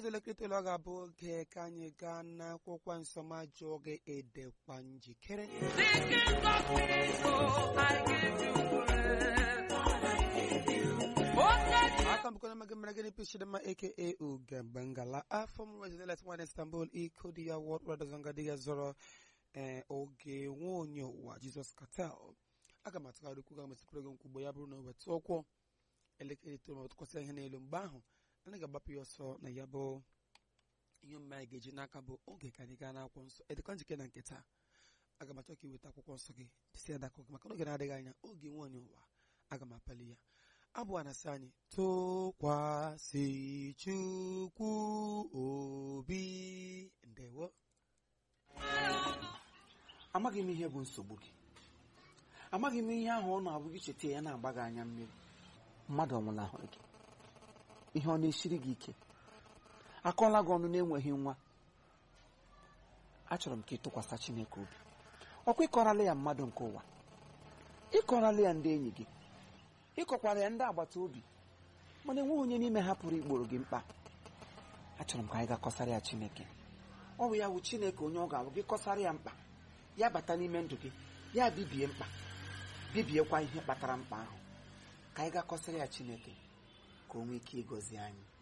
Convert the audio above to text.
elekere itoolu ọ ga-abụ oge ka anyị gaa n'akwụkwọ nsọ ma jụọ gị edekwa njikere aka mbụkọ na mere gịnị pichidema aka ugembe ngala afọ m rezidelet nwan istanbul iko di ya wọd radozanga di ya zọrọ ee oge nwa onye ụwa jizọs katel aga m atụgharị okwu ga mesịpụrụ gị nkwugbo ya bụrụ na weta ụkwụ elekere itoolu ma tụkwasị ihe n'elu mgbe ahụ anyị ga-agbapụ ya ọsọ na ya bụ ihe omume anyị ga-eji n'aka bụ oge ka anyị gaa n'akwụkwọ nsọ edekwa njike na nke taa aga m achọ ka iweta akwụkwọ nsọ gị dịsị ya dakọ gị maka n'oge na-adịghị anya oge nwa onye ụwa aga m apali ya abụ a na-asị anyị tụkwasị chukwu obi ndewo amaghị m ihe bụ nsogbu gị amaghị m ihe ahụ ọ na-abụ gị cheta ya na-agba gị anya mmiri mmadụ ọnwụnahụrụ gị ihe ọ na-esiri gị ike akọọla gị ọnụ na-enweghị nwa achọrọ m ka ị tụkwasị Chineke obi ọkwa ịkọrala ya mmadụ nke ụwa ịkọrala ya ndị enyi gị ịkọkwara ya ndị agbata obi mana enweghị onye n'ime ha pụrụ igboro gị mkpa achọrọ m ka anyị ga-akọsara ya Chineke ọ bụ ya bụ Chineke onye ọ ga-abụ gị kọsara ya mkpa ya bata n'ime ndụ gị ya bibie mkpa bibiekwa ihe kpatara mkpa ahụ ka anyị ga-akọsara ya Chineke ka o nwee ike ịgọzi anyị